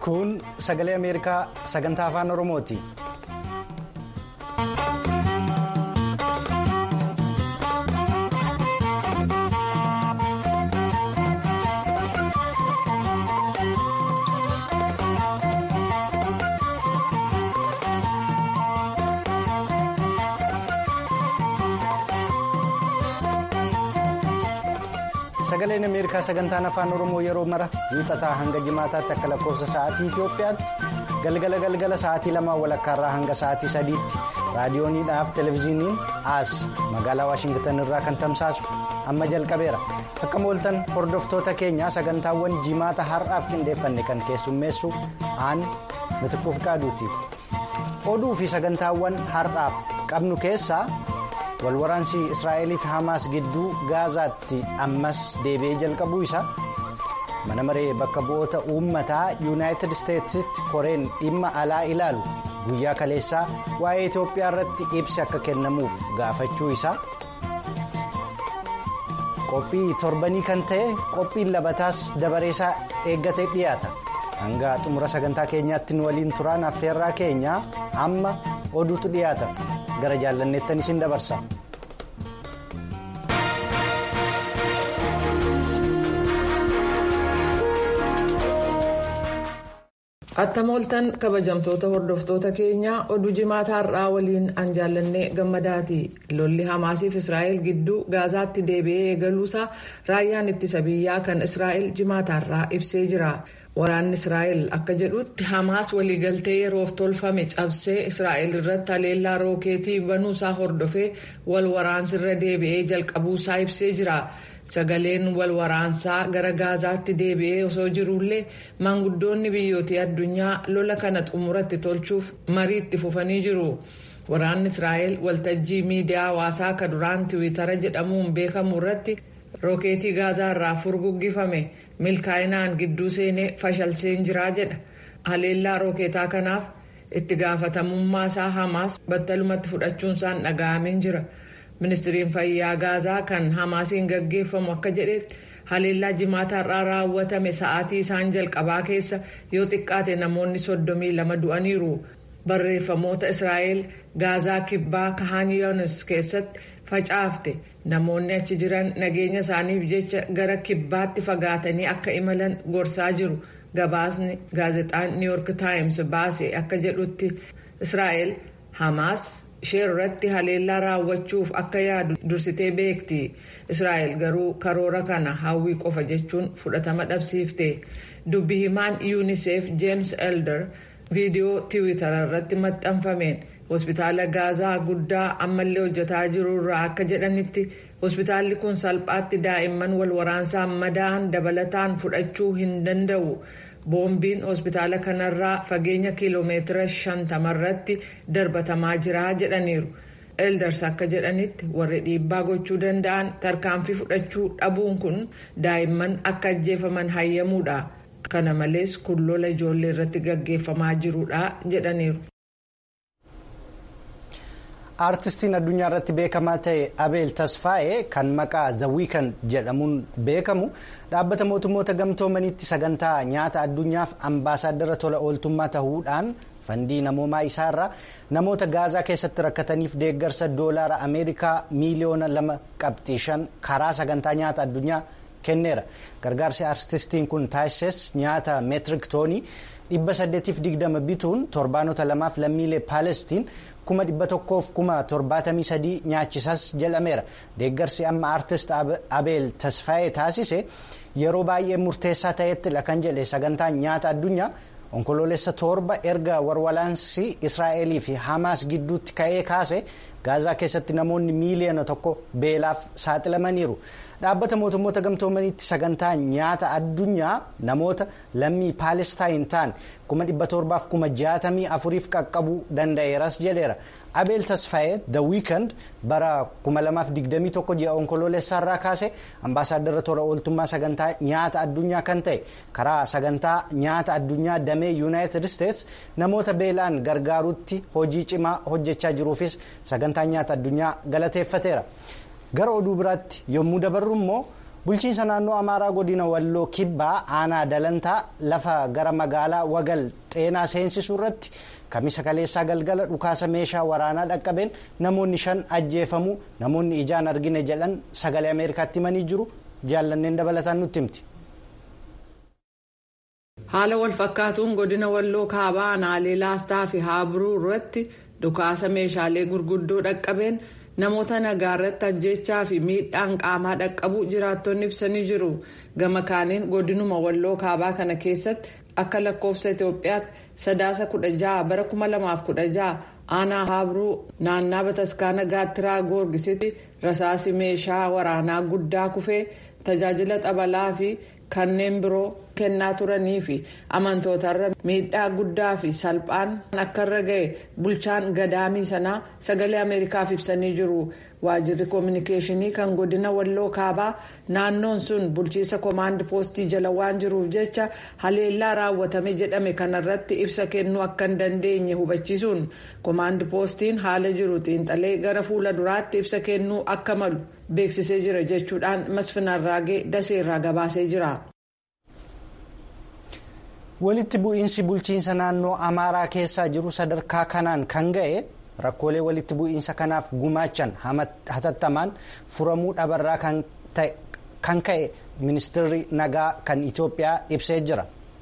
kun sagalee ameerikaa sagantaa afaan oromooti. sagaleen ameerikaa sagantaan afaan oromoo yeroo mara wiixataa hanga jimaataatti akka lakkoofsa sa'aatii itiyoophiyaatti galgala galgala sa'aatii lamaa walakkaarraa hanga sa'aatii sadiitti raadiyooniidhaaf televezyiiniin as magaalaa waashingitan irraa kan tamsaasu amma jalqabeera akka mooltan hordoftoota keenyaa sagantaawwan jimaata har'aaf qindeeffanne kan keessummeessu aan mitiquuf qaaduuti oduu fi sagantaawwan har'aaf qabnu keessaa. walwaraansi israa'elii fi hamaas gidduu gaazaatti ammas deebi'ee jalqabuu isaa mana maree bakka bu'oota uummataa yuunaayitid isteetsitti koreen dhimma alaa ilaalu guyyaa kaleessaa waa'ee itoophiyaa irratti ibsi akka kennamuuf gaafachuu isaa qophii torbanii kan ta'e qophiin labataas dabareesaa eeggatee dhiyaata hanga xumura sagantaa keenyaatti nu waliin turaan affeerraa keenyaa amma oduutu dhiyaata. gara jaallanneettan isin dabarsa. attamooltan kabajamtoota hordoftoota keenyaa oduu jimaata har'aa waliin an jaallannee gammadaati lolli hamaasiif israa'el gidduu gaazaatti deebi'ee eegaluusaa raayyaan ittisa biyyaa kan israa'el jimaata har'aa ibsee jira. waraanni israa'el akka jedhutti hamaas waliigaltee yeroof tolfame cabsee israa'el irratti haleellaa rookeetii banuusaa hordofee wal waraansirra deebi'ee jalqabuusaa ibsee jira sagaleen wal waraansaa gara gaazaatti deebi'ee osoo jiruullee maanguddoonni biyyootii addunyaa lola kana xumuratti tolchuuf marii itti fufanii jiru waraanni israa'el waltajjii miidiyaa hawaasaa akka duraan tiwiitara jedhamuun beekamu irratti rookeetii gaazaa irraa furguggifame. milkaa'inaan gidduu seenee fashalseen jiraa jedha haleellaa rookeetaa kanaaf itti gaafatamummaa isaa hamaas battalumatti fudhachuunsaan dhaga'ameen jira ministiriin fayyaa gaazaa kan hamaasiin gaggeeffamu akka jedhetti haleellaa jimaata irraa raawwatame sa'aatii isaan jalqabaa keessa yoo xiqqaate namoonni soddomii lama du'aniiru barreeffamoota israa'el gaazaa kibbaa kahaan yoonis keessatti facaafte. namoonni achi jiran nageenya isaaniif jecha gara kibbaatti fagaatanii akka imalan gorsaa jiru gabaasni gaazexaan new york times baase akka jedhutti israa'el hamaas ishee irratti haleellaa raawwachuuf akka yaadu dursitee beekti israa'el garuu karoora kana hawwii qofa jechuun fudhatama dhabsiifte dubbi himaan yuuniseef jeems elder viidiyoo tiwiitara irratti maxxanfameen. hospitaala gaazaa guddaa ammallee hojjetaa jiru irraa akka jedhanitti hospitaalli kun salphaatti daa'imman wal waraansaan madaa'an dabalataan fudhachuu hin danda'u boombiin hospitaala kanarraa fageenya kiiloomeetira shantamarratti darbatamaa jira jedhaniiru elders akka jedhanitti warri dhiibbaa gochuu danda'an tarkaanfii fudhachuu dhabuun kun daa'imman akka ajjeefaman hayyamuudha kana malees kun lola ijoollee irratti gaggeeffamaa jirudha jedhaniiru. aartistiin addunyaa irratti beekamaa ta'e abeel tasfaa'ee kan maqaa zawiikan jedhamuun beekamu dhaabbata mootummoota gamtoomaniitti sagantaa nyaata addunyaaf ambaasaaddara tola ooltummaa ta'uudhaan fandii namoomaa isaarraa namoota gaazaa keessatti rakkataniif deeggarsa doolaara ameerikaa miiliyoona lama qabxii shan karaa sagantaa nyaata addunyaa kenneera gargaarsi aartistiin kun taasises nyaata meetirik toonii dhibba saddeetiif digdama bituun torbaanota lamaaf lammiilee paalestiin kuma dhibba tokkoof kuma torbaatamii sadii nyaachisas jedhameera deeggarsi amma aartist abeel tasfaayee taasise yeroo baay'ee murteessaa ta'ettidha kan jedhe sagantaan nyaata addunyaa onkoloolessa torba erga warwaraansi israa'elii fi hamaas gidduutti ka'ee kaase gaazaa keessatti namoonni miiliyoona tokko beelaaf saaxilamaniiru dhaabbata mootummoota gamtoomaniitti sagantaa nyaata addunyaa namoota lammii paalestaan ta'an kuma dhibba torbaaf kuma jaatamii afuriif qaqqabuu danda'eeras jedheera abeel tasfaayee the weekend bara 2021 ji'a onkoloolessaarraa kaase ambaasaaddara tola ooltummaa sagantaa nyaata addunyaa kan ta'e karaa sagantaa nyaata addunyaa damee yuunaayitid isteets namoota beelaan gargaaruutti hojii cimaa hojjechaa jiruufis sagantaa nyaata addunyaa galateeffateera gara oduu biraatti yommuu dabarru immoo bulchiinsa naannoo amaaraa godina walloo kibbaa aanaa dalantaa lafa gara magaalaa wagal xeenaa seensisuu irratti kamisa kaleessaa galgala dhukaasa meeshaa waraanaa dhaqqabeen namoonni shan ajjeefamuu namoonni ijaan argine jedhan sagalee ameerikaatti himanii jiru jaallanneen dabalataan nutti himti. haala walfakkaatuun godina walloo kaabaa aanaalee laastaa fi haabiruu irratti dhukaasa meeshaalee gurguddoo dhaqqabeen namoota nagaa irratti ajjechaa fi miidhaan qaamaa dhaqqabuu jiraattonni ibsanii jiru gama kaaniin godinuma walloo kaabaa kana keessatti akka lakkoofsa itiyoophiyaatti sadaasa kudha jaha bara kuma lamaaf kudha jaha aanaa haabiruu naannaa bataskaana gaattiraa goorgisitti rasaasi meeshaa waraanaa guddaa kufee tajaajila xabalaa fi kanneen biroo kennaa turanii fi amantootarra miidhaa guddaa fi salphaan akka irra ga'e bulchaan gadaamii sanaa sagalee ameerikaaf ibsanii jiru waajirri koominikeeshinii kan godina walloo kaabaa naannoon sun bulchiisa koomaand poostii jala waan jiruuf jecha haleellaa raawwatame jedhame kanarratti ibsa kennuu akka hin dandeenye hubachiisuun koomaand poostiin haala jiru xiinxalee gara fuula duraatti ibsa kennuu akka malu beeksisee jira jechuudhaan masfinarraagee daseerraa gabaasee jira. walitti bu'iinsi bulchiinsa naannoo amaaraa keessaa jiru sadarkaa kanaan kan ga'e rakkoolee walitti bu'iinsa kanaaf gumaachan hatattamaan furamuu dhabarraa kan ka'e ministeerri nagaa kan itiyoophiyaa ibsee jira.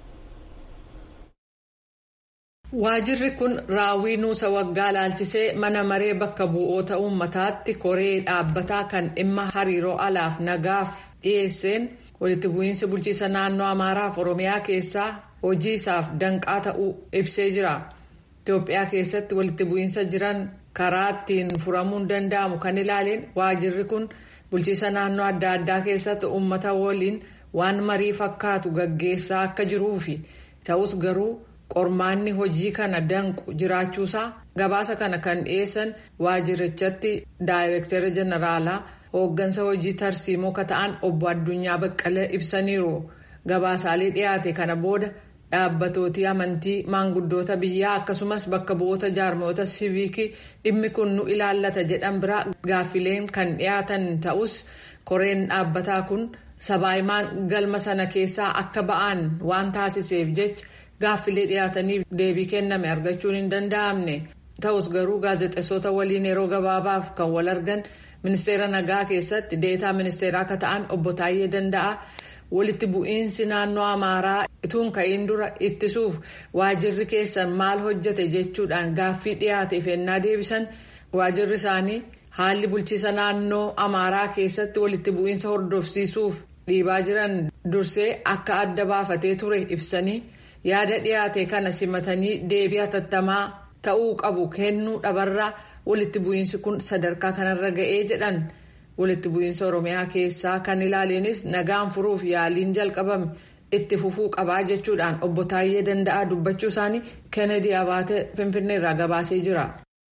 waajirri kun raawwii nuusa waggaa laalchisee mana maree bakka bu'oota uummataatti koree dhaabbataa kan dhimma hariiroo alaaf nagaaf dhiyeesseen walitti bu'iinsi bulchiinsa naannoo amaaraaf oromiyaa keessaa hojii isaaf danqaa ta'uu ibsee jira itiyoophiyaa keessatti walitti bu'iinsa jiran karaa ittiin furamuun danda'amu kan ilaaleen waajirri kun bulchiinsa naannoo adda addaa keessatti uummata waliin waan marii fakkaatu gaggeessaa akka jiruufi ta'us garuu qormaanni hojii kana danqu jiraachuusaa gabaasa kana kan dhiyeessan waajirichatti daayirektara jeneraalaa hooggansa hojii tarsiimoo ka ta'an obbo addunyaa baqqalee ibsaniiru gabaasaalee dhiyaate kana booda dhaabbatooti amantii maanguddoota biyyaa akkasumas bakka bu'oota jaarmoota siviikii dhimmi kun nu ilaallata jedhan biraa gaaffileen kan dhiyaatan ta'us koreen dhaabbataa kun sabaahimaan galma sana keessaa akka ba'an waan taasiseef jecha gaaffilee dhiyaatanii deebii kenname argachuun hin danda'amne ta'us garuu gaazexeessota waliin yeroo gabaabaaf kan wal argan ministeera nagaa keessatti deetaa ministeeraa akka ta'an obbo Taayyee Danda'a walitti bu'iinsi naannoo Amaaraa ituun ka'iin dura ittisuuf waajirri keessan maal hojjete jechuudhaan gaaffii dhiyaateef ennaa deebisan waajirri isaanii haalli bulchiisa naannoo Amaaraa keessatti walitti bu'iinsa hordofsiisuuf dhiibaa jiran dursee akka adda baafatee ture ibsanii yaada dhiyaate kana simatanii deebii hatattamaa ta'uu qabu kennuu dhabarraa walitti bu'iinsi kun sadarkaa kanarra ga'ee jedhan walitti bu'iinsa oromiyaa keessaa kan ilaaleenis nagaan furuuf yaaliin jalqabame itti fufuu qabaa jechuudhaan obbo Taayyee Danda'aa dubbachuu isaanii kennedy abaate finfinneerraa gabaasee jira.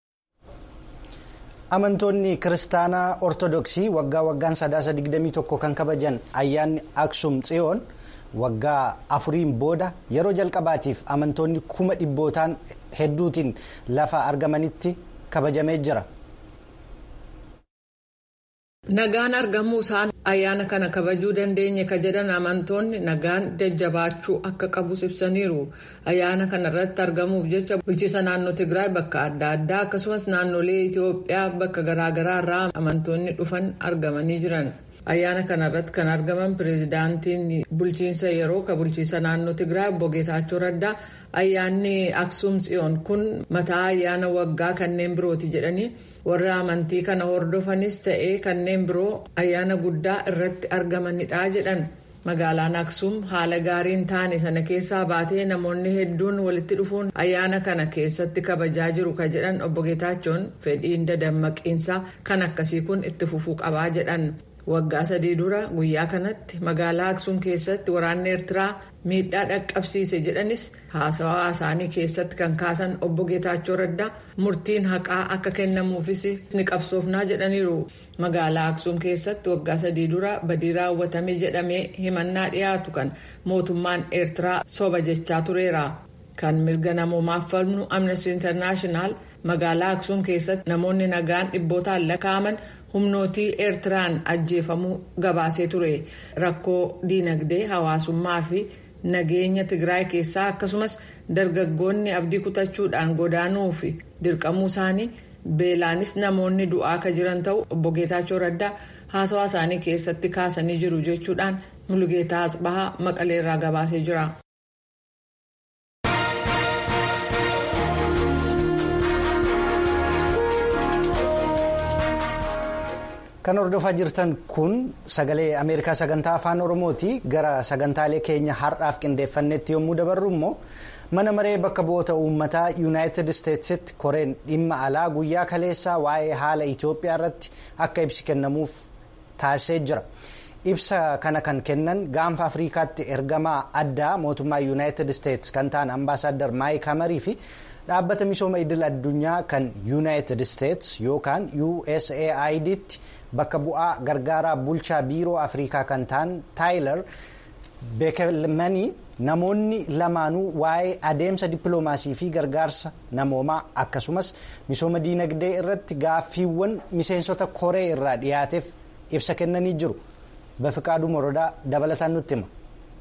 amantoonni kiristaanaa ortodoksii waggaa waggaan sadaasa 21 kan kabajan ayyaanni aksum tsiyoon waggaa afuriin booda yeroo jalqabaatiif amantoonni kuma dhibbootaan hedduutiin lafa argamanitti kabajamee jira. nagaan argamuu isaan ayyaana kana kabajuu dandeenye ka jedhan amantoonni nagaan jajjabaachuu akka qabus ibsaniiru ayyaana kana irratti argamuuf jecha bulchiisa naannoo tigraay bakka adda addaa akkasumas naannolee itiyoophiyaa bakka garaagaraa irraa amantoonni dhufan argamanii jiran ayyaana kana irratti kan argaman pireezidaantiin bulchiinsa yeroo ka bulchiisa naannoo tigraay obbo geetaachoo raddaa ayyaanni aksum tsiyoon kun mataa ayyaana waggaa kanneen birooti jedhanii warra amantii kana hordofanis ta'ee kanneen biroo ayyaana guddaa irratti argamanidha jedhan magaalaan aksum haala gaariin taane sana keessaa baatee namoonni hedduun walitti dhufuun ayyaana kana keessatti kabajaa jiru ka jedhan obbo Geetaachoon fedhiin dadammaqiinsaa kan akkasii kun itti fufuu qabaa jedhan waggaa sadii dura guyyaa kanatti magaalaa aksum keessatti waraanni eertiraa miidhaa dhaqqabsiise jedhanis haasawaa isaanii keessatti kan kaasan obbo Geetaachoo Raddaa murtiin haqaa akka kennamuufis ni qabsoofnaa jedhaniiru. Magaalaa Aksuum keessatti waggaa sadii dura badii raawwatame jedhamee himannaa dhiyaatu kan mootummaan Eertiraa soba jechaa tureera. Kan mirga namoomaaf falmu Amnesty International magaalaa Aksuum keessatti namoonni nagaan dhibbootaan lakkaa'aman humnootii eertiraan ajjeefamuu gabaasee ture rakkoo diinagdee hawaasummaa fi nageenya tigraay keessaa akkasumas dargaggoonni abdii kutachuudhaan godaanuu fi dirqamuu isaanii beelaanis namoonni du'aa akka jiran ta'u obbo Geetaachoo Raddaa haasawaa isaanii keessatti kaasanii jiru jechuudhaan Mulugeetaa Asbahaa Maqaleerraa gabaasee jira. Kan hordofaa jirtan kun sagalee Ameerikaa sagantaa afaan Oromooti. Gara sagantaalee keenya har'aaf qindeeffannetti yommuu dabarru immoo mana maree bakka bu'oota uummataa yuunaayitid isteetsitti koreen dhimma alaa guyyaa kaleessaa waa'ee haala Itoophiyaa irratti akka ibsi kennamuuf taasisee jira. Ibsa kana kan kennan gaanfa Afrikaatti ergamaa addaa mootummaa yuunaayitid isteets kan ta'an ambaasaaddar Maayik Hamarii fi dhaabbata misooma idil addunyaa kan yuunaayitid isteets yookaan USAID'tti bakka bu'aa gargaaraa bulchaa biiroo afrikaa kan ta'an taayilar beekelmanii namoonni lamaanuu waa'ee adeemsa dippiloomaasii fi gargaarsa namoomaa akkasumas misooma diinagdee irratti gaaffiiwwan miseensota koree irraa dhiyaateef ibsa kennanii jiru bafiqaaduu morodaa dabalataan nutti hima.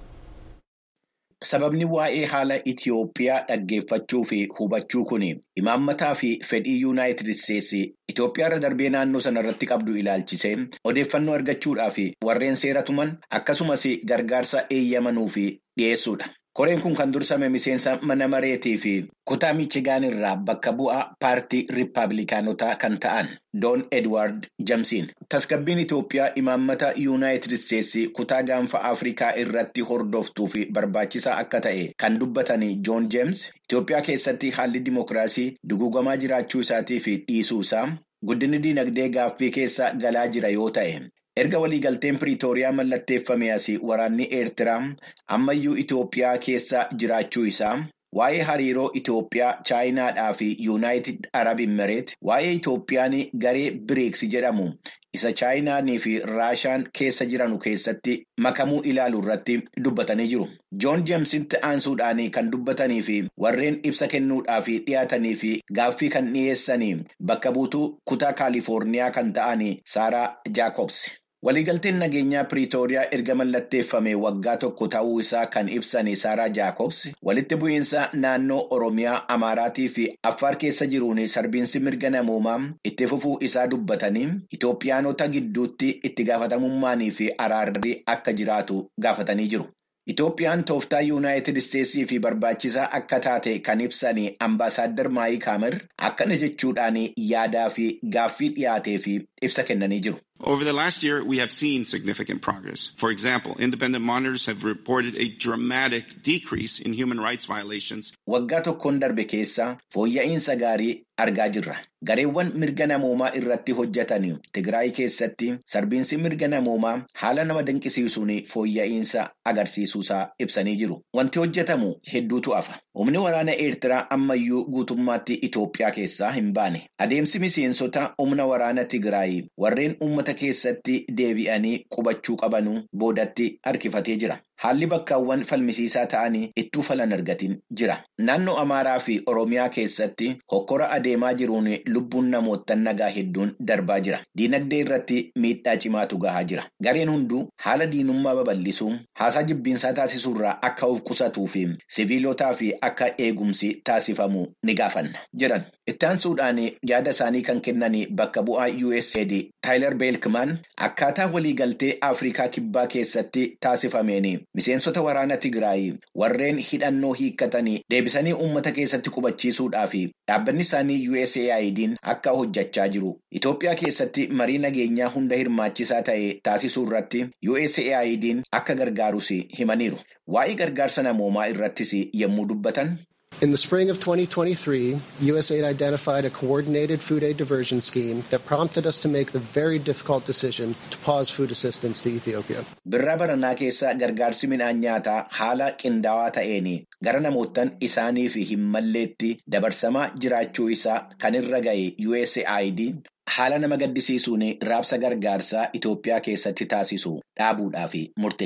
Sababni waa'ee haala Itiyoophiyaa dhaggeeffachuu fi hubachuu kun imaammataa fi fedhii yuunaayitid isteetsi Itoophiyaa irra darbee naannoo sana irratti qabdu ilaalchisee odeeffannoo argachuudhaaf warreen seera tuman akkasumas gargaarsa eeyyamanuu fi dhiyeessuudha. Koreen kun kan dursame miseensa mana mareetii fi kutaa miichigaan irraa bakka bu'aa paartii riippaabilikaanotaa kan ta'an Doon Edward Jamsiin. Tasgabbiin Itoophiyaa imaammata yuunaayitid isteetsi kutaa gaanfa Afrikaa irratti hordoftuu fi barbaachisaa akka ta'e kan dubbatan Joon Jeems Itoophiyaa keessatti haalli dimookiraasii duguugamaa jiraachuu isaatii fi dhiisuu isaa guddinni diinagdee gaaffii keessa galaa jira yoo ta'e. Erga waliigalteen Piriitooriyaa mallatteeffame asii waraanni Eertiraa ammayyuu Itoophiyaa keessa jiraachuu isaa waa'ee hariiroo Itoophiyaa Chaayinaadhaa fi Yuunaayitid Arab Imireet waa'ee Itoophiyaan garee biriiksi jedhamu isa Chaayinaanii fi Raashaan keessa jiranu keessatti makamuu ilaalu irratti dubbatanii jiru. Joon Jeemsitti aansuudhaan kan dubbatanii fi warreen ibsa kennuudhaaf dhiyaatanii fi gaaffii kan dhiyeessanii bakka buutuu kutaa Kaalifoorniyaa kan ta'an Saaraa Jaakobs. Waliigalteen nageenyaa Piriitooriyaa erga mallatteeffame waggaa tokko ta'uu isaa kan ibsan Saaraa Jaakobs walitti bu'iinsa naannoo Oromiyaa, Amaaraatii fi Affaar keessa jiruun sarbiinsi mirga namoomaa itti fufuu isaa dubbatanii Itoophiyaanota gidduutti itti gaafatamummaanii fi araarri akka jiraatu gaafatanii jiru. Itoophiyaan tooftaa yuunaayitid isteetsii fi barbaachisaa akka taate kan ibsan ambaasaaddar Maayik Hamer akkana jechuudhaan yaadaa fi gaaffii dhiyaatee fi ibsa kennanii jiru. Over the last year, we have seen significant progress. For example, independent monitors have reported a dramatic decrease in human rights violations. Waggaa tokkoon darbe keessa fooyya'insa gaarii argaa jirra. Gareewwan mirga namoomaa irratti hojjetan Tigraay keessatti sarbiinsi mirga namoomaa haala nama dinqisiisuun fooyya'insa agarsiisuusaa ibsanii jiru. Wanti hojjetamu hedduutu hafa. Humni waraana Eertiraa ammayyuu guutummaatti Itoophiyaa keessaa hin baane. Adeemsi miseensota humna waraana Tigraay warreen uummata keessatti deebi'anii qubachuu qabanuu boodatti harkifatee jira. Haalli bakkaawwan falmisiisaa ta'anii ittuu falan argatin jira. Naannoo Amaaraa fi Oromiyaa keessatti hokkora adeemaa jiruun lubbuun namoota nagaa hedduun darbaa jira. Diinagdee irratti miidhaa cimaatu gahaa jira. Gareen hunduu haala diinummaa babal'isuu haasaa jibbiinsaa taasisuurraa akka of qusatuu fi siviilotaa fi akka eegumsi taasifamu ni gaafanna jedhan. Itti aansuudhaan yaada isaanii kan kennan bakka bu'aa USAID Taayilar Beelkimaan akkaataa waliigaltee Afrikaa Kibbaa keessatti taasifameen miseensota waraana Tigraay warreen hidhannoo hiikkatanii deebisanii uummata keessatti qubachiisuudhaaf dhaabbanni isaanii USAID'n akka hojjechaa jiru. Itoophiyaa keessatti marii nageenyaa hunda hirmaachisaa ta'e taasisuu irratti USAID'n akka gargaarus himaniiru. Waa'ee gargaarsa namoomaa irrattis yommuu dubbatan. In the spring of 2023, USAID identified a coordinated food aid diversion scheme that prompted us to make the very difficult decision to pause food assistance to Ethiopia. Birraa baranaa keessa gargaarsi midhaan nyaataa haala qindaawaa ta'een gara namootan isaaniif hin malleetti dabarsamaa jiraachuu isaa kan irra ga'e USAID haala nama gaddisiisuun raabsa gargaarsaa Itoophiyaa keessatti taasisu dhaabuudhaaf murteesse.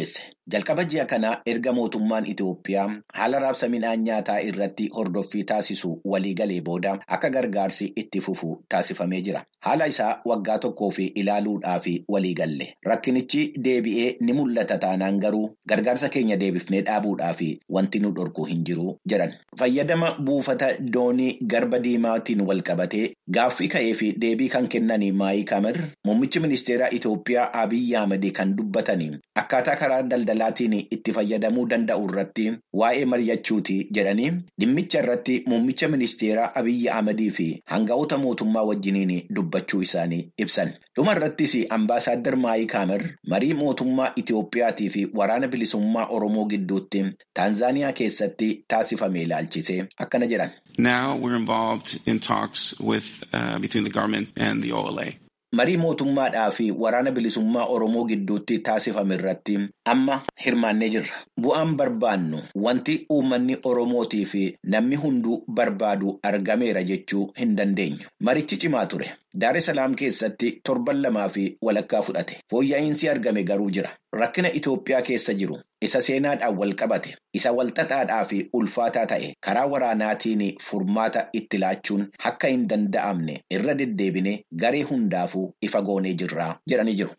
Jalqaba ji'a kanaa erga mootummaan Itoophiyaa haala raabsa midhaan nyaataa irratti hordoffii taasisu waliigalee booda akka gargaarsi itti fufu taasifamee jira. Haala isaa waggaa tokkoo fi ilaaluudhaaf waliigalle. Rakkinichi deebi'ee ni mul'ata taanaan garuu gargaarsa keenya deebifnee dhaabuudhaaf wanti nu dhorku hin jiru jedhan. Fayyadama buufata doonii garba diimaatiin wal qabatee gaaffii ka'ee fi deebii kan kennan Maayik Hamar muummichi ministeera Itoophiyaa Abiyyi Ahmed kan dubbatanii akkaataa karaa daldalaatiin itti fayyadamuu danda'u irratti waa'ee mari'achuuti jedhanii dhimmicha irratti muummicha ministeera Abiyyi Ahmedii fi hanga'oota mootummaa wajjiniin dubbachuu isaanii ibsan. Dhuma irrattis ambaasaaddar Maayik Hamar marii mootummaa Itoophiyaatii fi waraana bilisummaa Oromoo gidduutti Taanzaaniyaa keessatti taasifame ilaalchisee akkana jedhan. Now we're involved in talks with uh, between the government and the OLA. Marii mootummaadhaa fi waraana bilisummaa Oromoo gidduutti taasifame irratti amma hirmaannee jirra. Bu'aan barbaannu wanti uummanni Oromootii fi namni hunduu barbaadu argameera jechuu hin dandeenyu. Marichi cimaa ture. Daar Salaam keessatti torban lamaa fi walakkaa fudhate. Fooyya'insi argame garuu jira. Rakkina Itoophiyaa keessa jiru isa seenaadhaan wal qabate isa walxaxaadhaa fi ulfaataa ta'e karaa waraanaatiin furmaata itti laachuun akka hin danda'amne irra deddeebine garee hundaafuu ifa goonee jirra jedhanii jiru.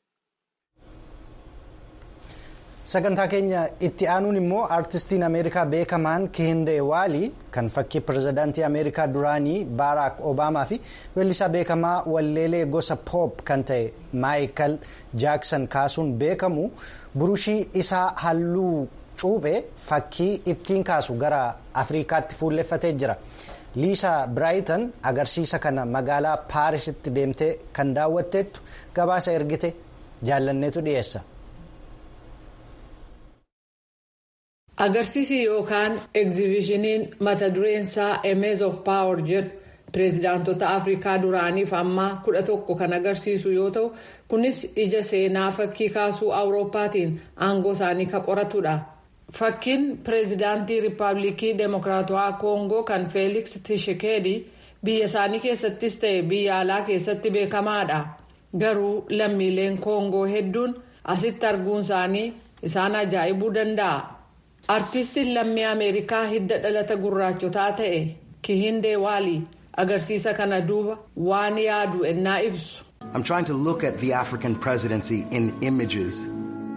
Sagantaa keenya itti aanuun immoo aartistiin Ameerikaa beekamaan Kihindee Waalii kan fakkii pirezidaantii Ameerikaa duraanii Baaraak Obaamaa fi weellisaa beekamaa walleelee gosa poop kan ta'e Maayikal Jaaksan kaasuun beekamu burushii isaa halluu cuuphee fakkii ittiin kaasu gara Afrikaatti fuulleffatee jira. Liisaa Biraayitan agarsiisa kana magaalaa Paarisitti deemtee kan daawwatteettu gabaasa ergite jaallanneetu dhiyeessa. Agarsiisi yookaan egzibishiniin mata dureen isaa Emees of Power jedhu pireezidaantota Afrikaa duraaniif ammaa kudha tokko kan agarsiisu yoo ta'u kunis ija seenaa fakkii kaasuu Awurooppaatiin aangoo isaanii kan qoratudha. Fakkiin pireezidaantii Riippaabilikii Demokiraatawaa Koongoo kan Feeliks Tishekeedi biyya isaanii keessattis ta'e biyya alaa keessatti beekamaadha. Garuu lammiileen Koongoo hedduun asitti arguun isaanii isaan ajaa'ibuu danda'a. Artiistiin lammii Ameerikaa hidda dhalata gurraachotaa ta'e Kihindee Waalii agarsiisa kana duuba waan yaadu ennaa ibsu. I'm trying to look at the African presidency in images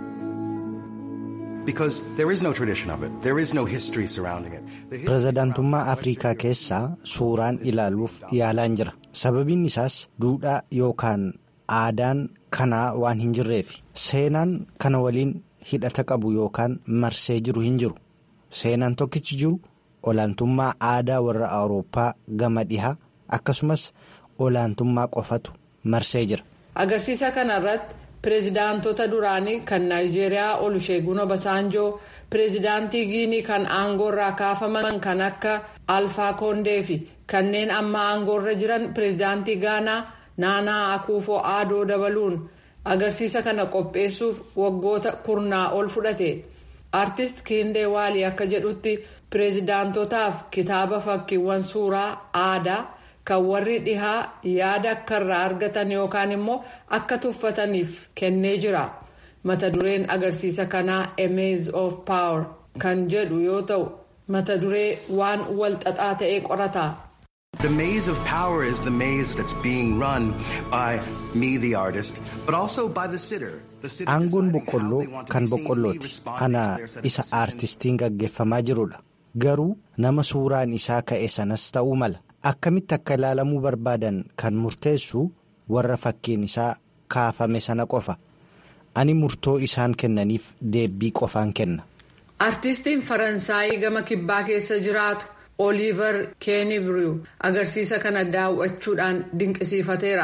because there is no tradition of it. There is no history surrounding it. Pirezidaantummaa Afrikaa keessaa suuraan ilaaluuf yaalaan jira. Sababiin isaas duudhaa yookaan aadaan kanaa waan hin jirreef seenaan kana waliin hidhata qabu yookaan marsee jiru hin jiru. Seenaan tokkichi jiru olaantummaa aadaa warra Awurooppaa gama dhihaa akkasumas olaantummaa qofatu marsee jira. Agarsiisa kanarratti pireezidaantota duraanii kan Naayijeeriyaa Olusheegun Obasaanjoo, pireezidaantii Giinii kan aangoorraa kaafaman kan akka Alfaa Koondee fi kanneen amma aangoorra jiran pireezidaantii Gaanaa Naanaa Akuufoo Aadoo dabaluun agarsiisa kana qopheessuuf waggoota kurnaa ol fudhate. Artist Kihindee Waalii akka jedhutti pireezidaantotaaf kitaaba fakkiiwwan suuraa aadaa. kan warri dhihaa yaada akka irraa argatan yookaan immoo akka tuffataniif kennee jira mata dureen agarsiisa kanaa emees of power kan jedhu yoo ta'u mata duree waan wal xaxaa ta'ee qorata. The maze of power is the maze that's being run by me, the artist, but also by the sitter. Aangoon boqqolloo kan boqqollooti. Ana isa aartistiin gaggeeffamaa jirudha. Garuu nama suuraan isaa ka'e sanas ta'uu mala. Akkamitti akka ilaalamuu barbaadan kan murteessu warra fakkiin isaa kaafame sana qofa. Ani murtoo isaan kennaniif deebbii qofaan kenna. Artistiin Faransaayii gama kibbaa keessa jiraatu Oliiver Keenibiriw agarsiisa kana daawwachuudhaan dinqisiifateera.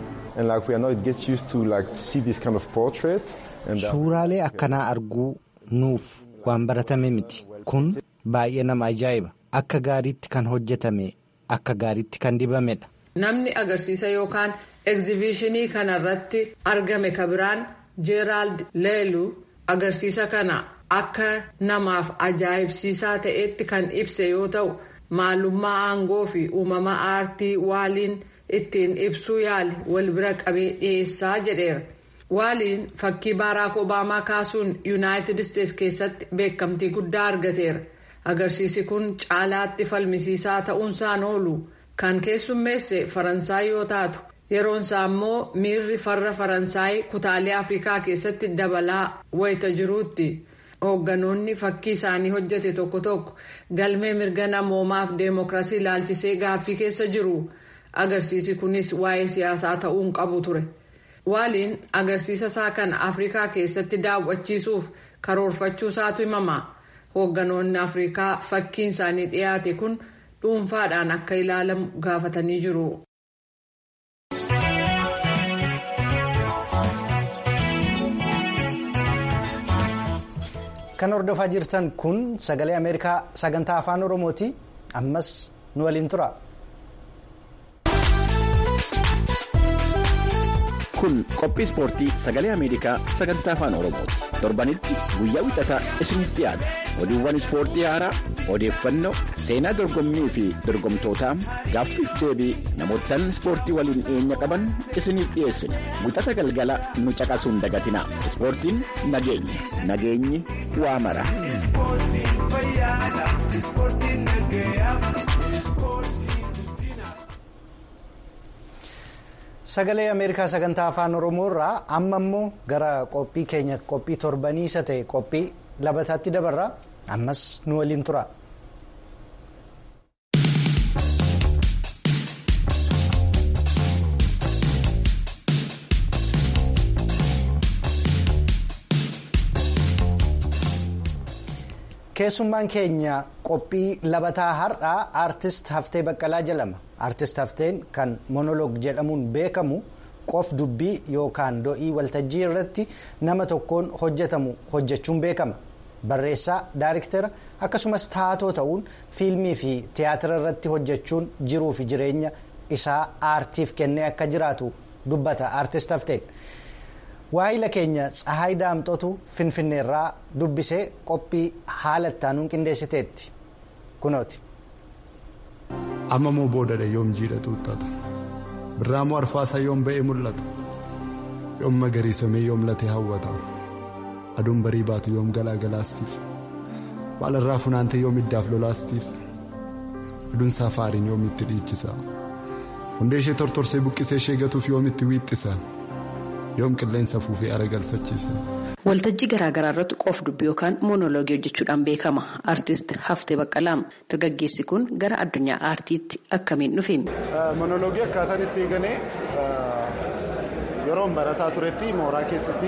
Suuraalee akkanaa arguu nuuf waan baratame miti. Kun baay'ee nama ajaa'iba. Akka gaariitti kan hojjetame. Akka gaariitti kan dibamedha. Namni agarsiisa yookaan egzibishinii kanarratti argame kabiraan Jeeraald Leelu agarsiisa kana akka namaaf ajaa'ibsiisaa ta'etti kan ibse yoo ta'u maalummaa aangoo fi uumama aartii waaliin ittiin ibsuu yaali wal bira qabee dhiyeessaa jedheera. waaliin fakkii baaraak obaamaa kaasuun yuunaayitid isteetsi keessatti beekamtii guddaa argateera agarsiisi kun caalaatti falmisiisaa ta'uunsaan oolu kan keessummeesse faransaay yoo taatu yeroonsaa immoo miirri farra faransaay kutaalee afrikaa keessatti dabalaa wayita jiruutti. hoogganoonni fakkii isaanii hojjete tokko tokko galmee mirga namoomaaf deemokiraasii ilaalchisee gaaffii keessa jiru agarsiisi kunis waa'ee siyaasaa ta'uun qabu ture waaliin agarsiisa isaa kan afrikaa keessatti daawwachiisuuf karoorfachuu isaatu himama hoogganoonni afrikaa fakkiin isaanii dhiyaate kun dhuunfaadhaan akka ilaalamu gaafatanii jiru. kan hordofaa jirtan kun sagalee ameerikaa sagantaa afaan oromooti ammas nu waliin tura. kun qophii ispoortii sagalee ameerikaa sagantaa afaan oromooti torbanitti guyyaa wixataa isiniif dhiyaata oduuwwan ispoortii haaraa odeeffannoo seenaa dorgommii fi dorgomtootaa gaaffiif deebii namootaan ispoortii waliin dhiyeenya qaban isiniif dhiyeessina wixata galgala nu caqasuun dagatinaa ispoortiin nageenya nageenyi waa mara. sagalee ameerikaa sagantaa afaan oromoo irraa amma immoo gara qophii keenya qophii torbanii isa ta'e qophii labataatti dabarra ammas nu waliin tura. keessummaan keenya qophii labataa har'aa aartist haftee baqqalaa jedhama aartist hafteen kan monoloog jedhamuun beekamu qof dubbii yookaan do'ii waltajjii irratti nama tokkoon hojjetamu hojjechuun beekama barreessaa daariktera akkasumas taatoo ta'uun fiilmii fi tiyaatira irratti hojjechuun jiruu fi jireenya isaa aartiif kennee akka jiraatu dubbata aartist hafteen. waayila keenya tsahaay daamxotu finfinneerraa dubbisee qophii haala ittaanuun qindeessiteetti kunooti. amma moo boodadha yoom jiidha tuuttata birraa moo arfaasaa yoom ba'ee mul'ata yoom magariisamee yoom latee hawwata aduun barii baatu yoom galaagalaastiif baalarraa funaantee yoom iddaaf lolaastiif aduun saafaariin yoom itti dhiichisa hundee ishee tortorsee buqqisee ishee gatuuf yoom itti wiixxisa. yoom qilleensa fuufee ara galfachiisa. waltajjii garaagaraa irratti qof dubbii yookaan moonoloogii hojjechuudhaan beekama aartist haftee baqqalaa dargaggeessi kun gara addunyaa aartiitti akkamiin dhufe. moonoloogii akkaataan itti eegalee yeroon barataa turetti mooraa keessatti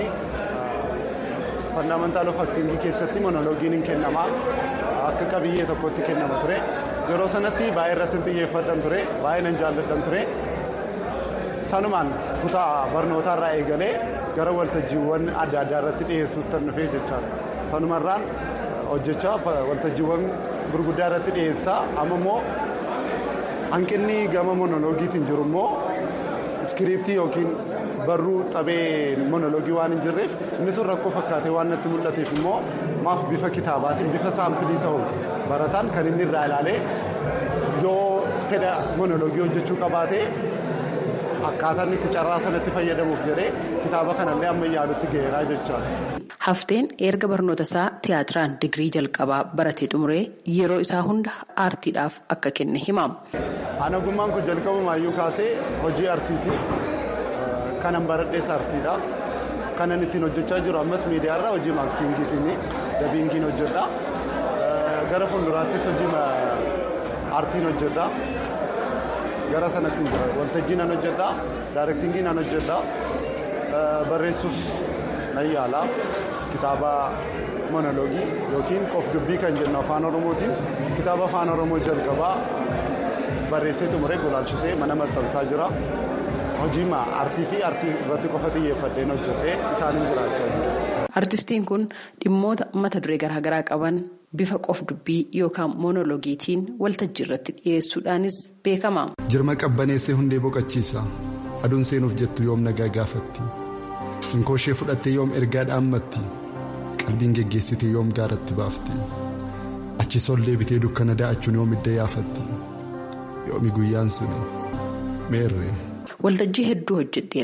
fandamentaal of aktiingii keessatti moonoloogiin hin kennamaa akka qabiyyee tokkotti kennama ture yeroo sanatti baay'ee irratti xiyyeeffadhan ture baay'ee nan jaalladhan ture. sanumaan kutaa barnootaa irraa eegalee gara waltajjiiwwan adda addaa irratti dhiyeessuutti dhufee jechaadha sanumarraan hojjechaa waltajjiiwwan gurguddaa irratti dhiyeessaa amma immoo hanqinni gama monoloogiitiin jiru immoo iskiriiptii yookiin barruu xabee monoloogii waan hin jirreef inni sun rakkoo fakkaatee waan natti mul'ateef immoo maaf bifa kitaabaatiin bifa saampilii ta'u barataan kan inni irraa ilaalee yoo fedha monoloogii hojjechuu qabaatee. akkaataan itti carraa sanatti fayyadamuuf jedhee kitaaba kanallee amma yaadutti ga'eeraa jechaadha. Hafteen erga barnoota isaa tiyaatiraan digirii jalqabaa baratee xumuree yeroo isaa hunda aartiidhaaf akka kenne himama. Ani ogummaan kun jalqabumaayyuu kaasee hojii aartiiti. Kanan baradhees aartiidha. Kanan ittiin hojjechaa jiru ammas miidiyaarra hojii maaktiingiitiin dabiingiin hojjedha. Gara fuulduraattis hojii aartiin hojjedha. gara sanatti jira waltajjii nan hojjedha daarektingii nan hojjedha barreessuus nan yaala kitaaba monoloogii yookiin qof dubbii kan jennu afaan oromootiin kitaaba afaan oromoo jalqabaa barreessee xumuree gulaalchisee mana maxxansaa jira hojii aartii fi aartii irratti qofa xiyyeeffadheen hojjetee isaaniin jiraachaa jira. Artistiin kun dhimmoota mata duree garaagaraa qaban bifa qof dubbii yookaan moonoloogiitiin waltajjii irratti dhiyeessuudhaanis beekama. Jirma qabbaneessee hundee boqochiisa. Aduun seenuuf jettu yoom nagaa gaafatti. Inkooshee fudhattee yoom ergaa dhaammatti. Qalbiin geggeessitee yoom gaaratti baafti. Achi sol deebitee dukkana da'achuun yoom idda yaafatti. Yoomi guyyaan suni meerree. Waltajjii hedduu hojjedheera.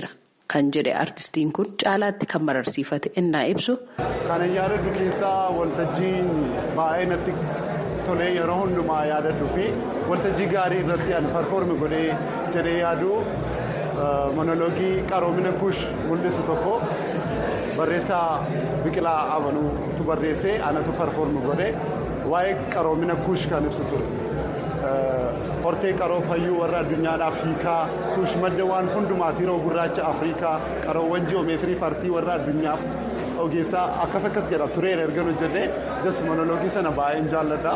kan jedhe artistiin kun caalaatti kan mararsiifate innaa ibsu. Kan yaadadhu keessaa waltajjiin baay'ee natti tolee yeroo hundumaa yaadadhu fi waltajjii gaarii irratti an parfoormi godhee jedhee yaadu monoloogii qaroomina kuush mul'isu tokko barreessaa biqilaa amanuutu barreessee anatu parfoormi godhe waa'ee qaroomina kuush kan ibsu ture. hortee qaroo fayyuu warra addunyaadhaaf hiikaa kuush madda waan hundumaati yeroo gurraacha afriikaa qaroowwan ji'oomeetirii fartii warra addunyaaf ogeessaa akkas akkas jedha tureen ergan hojjedhee jas monoloogii sana baay'een jaalladha.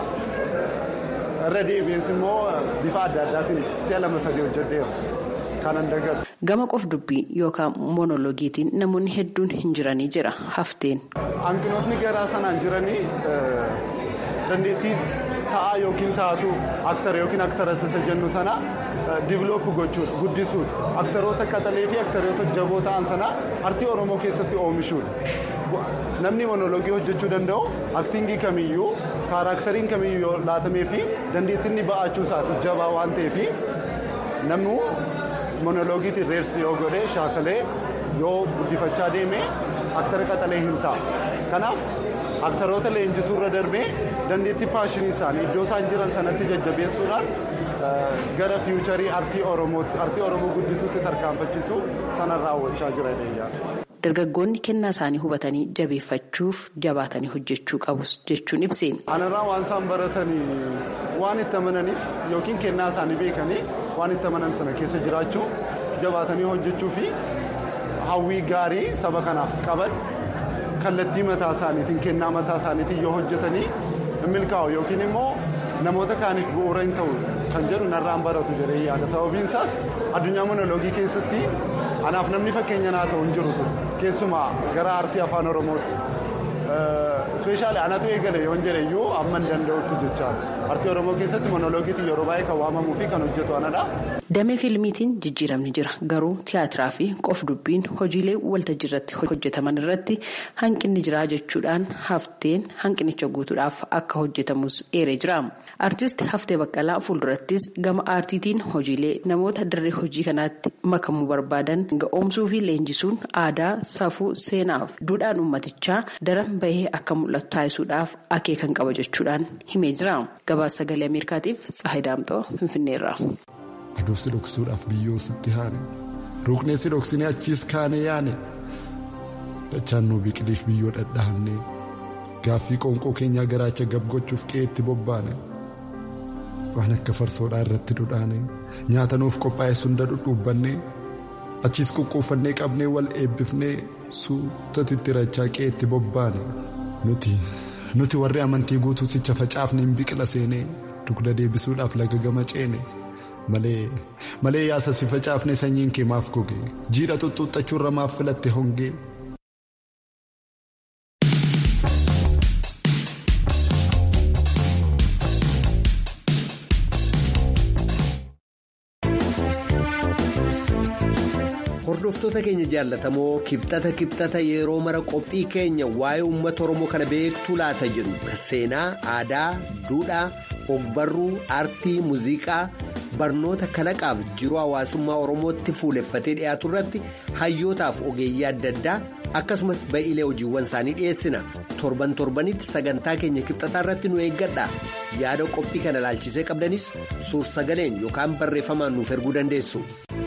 irra deebi'ees immoo bifa adda addaatiin si'a lama sadii hojjedheera kanan dagatu. Gama qof dubbii yookaan monoloogiitiin namoonni hedduun hin jiranii jira hafteen. Hanqinootni garaa sanaan jiranii dandeettii ta'aa yookiin taatu aktara yookiin aktarasa isa jennu sana diviloopu gochuudha guddisuudha aktaroota qaxalee fi aktaroota jaboo ta'an sana artii oromoo keessatti oomishuudha namni monoloogii hojjechuu danda'u aktingii kamiyyuu kaarakteriin kamiyyuu laatamee fi dandeettiin ba'achuu isaati jabaa waan ta'eef namni monoloogiitiin reersi yoo godhe shaakalee yoo guddifachaa deeme aktara qaxalee hin ta'a kanaaf. aktaroota leenjisuu irra darbee dandeettii paashinii isaanii iddoo isaan jiran sanatti jajjabeessuudhaan gara fiicharii artii oromootti artii oromoo guddisuutti tarkaanfachiisuu sana raawwachaa jira jedhee Dargaggoonni kennaa isaanii hubatanii jabeeffachuuf jabaatanii hojjechuu qabus jechuun ibseen. Anarraa waan isaan baratanii waan itti amananiif yookiin kennaa isaanii beekanii waan itti amanan sana keessa jiraachuu jabaatanii hojjechuu fi hawwii gaarii saba kanaaf qaban. kallattii mataa isaaniitiin kennaa mataa isaaniitiin yoo hojjetanii hin milkaa'u yookiin immoo namoota kaaniif bu'uura hin ta'u kan jedhu narraan baratu jedhee yaada sababiin isaas addunyaa monoloogii keessatti anaaf namni fakkeenya naa ta'u hin jiru keessumaa gara aartii afaan oromootti ispeeshaali anatu eegale yoon jedhe iyyuu amma hin danda'utti jechaadha aartii oromoo keessatti monoloogiitiin yeroo baay'ee kan waamamuu fi kan hojjetu anadha. Damee fiilmiitiin jijjiiramni jira garuu tiyaatiraa fi qof dubbiin hojiilee waltajjii irratti hojjetaman irratti hanqinni jira jechuudhaan hafteen hanqinicha guutuudhaaf akka hojjetamus eeree jira. Artist Haftee Baqqalaa fuuldurattis gama aartiitiin hojiilee namoota dirree hojii kanaatti makamuu barbaadan ga'oomsuu fi leenjisuun aadaa safuu seenaaf duudhaan uummatichaa daran bahee akka mul'atu taasisuudhaaf akeekan qaba jechuudhaan himee jira. Gabaasa sagalee Ameerikaatiif Tsahayi Daamxoo Finfinneerra. Aduu si dhoksuudhaaf biyyoo sitti haane ruuknee si dhoksinee achiis kaane yaane dachaan nuu biqiliif biyyoo dhadhahanne gaaffii qoonqoo keenyaa garaacha gabgochuuf qe'eetti bobbaane waan akka farsoodhaa irratti dhudhaane nyaata nuuf qophaa'e sunda dhudhuubbanne achiis quqquuffannee qabnee wal eebbifnee suutatti rachaa qe'eetti bobbaane nuti nuti warri amantii guutuu sicha facaafne hin biqila seenee dugda deebisuudhaaf laga gama ceene. malee malee yaasa si facaafne sanyiin kee maaf goge jiidha xuxxuuxachuurra maaf filatte hongee. hordoftoota keenya jaallatamoo kibxata kibxata yeroo mara qophii keenya waa'ee uummata oromoo kana beektuu laata jedhu kan seenaa aadaa duudhaa ogbarruu aartii muuziqaa barnoota kalaqaaf jiruu hawaasummaa oromootti fuuleffatee dhiyaatu irratti hayyootaaf ogeeyyii adda addaa akkasumas ba'iilee hojiiwwan isaanii dhiyeessina torban torbanitti sagantaa keenya kibxataa irratti nu eeggadha yaada qophii kana ilaalchisee qabdanis suur sagaleen yookaan barreeffamaan nuuf erguu dandeessu.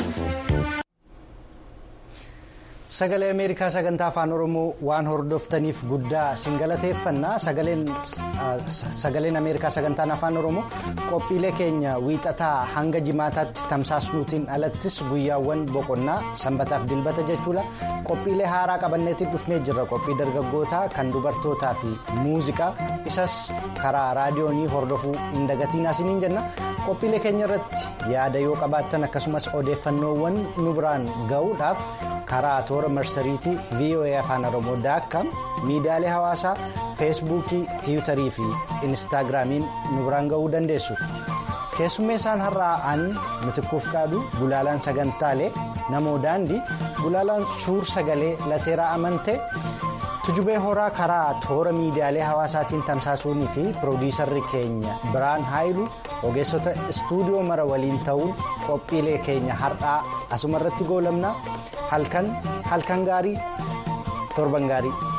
Sagalee Ameerikaa sagantaa afaan Oromoo waan hordoftaniif guddaa sin galateeffannaa sagaleen Ameerikaa sagantaan afaan Oromoo qophiilee keenya wiixataa hanga jimaataatti tamsaasnuutiin alattis guyyaawwan boqonnaa sanbataaf dilbata jechuudha qophiilee haaraa qabanneetiin dhufnee jirra qophii dargaggootaa kan dubartootaa fi muuziqaa isas karaa raadiyoonii hordofuu hin dagatiinaa isiniin jenna qophiilee keenya irratti yaada yoo qabaattan akkasumas odeeffannoowwan nu biraan ga'uudhaaf. karaa toora marsariitii voa afaan oromoo daakkaam miidiyaalee hawaasaa feesbuukii tiwutarii fi inistaagiraamiin nu biraan ga'uu dandeessu keessummeessaan har'aa an mitikkuuf qaadu gulaalaan sagantaalee namoo daandii gulaalaan suur sagalee lateeraa amante tujubee horaa karaa toora miidiyaalee hawaasaatiin tamsaasuunii fi piroodiisarri keenya biraan haayilu ogeessota istuudiyoo mara waliin ta'uun qophiilee keenya har'aa asuma irratti goolamna halkan halkan gaarii torban gaarii.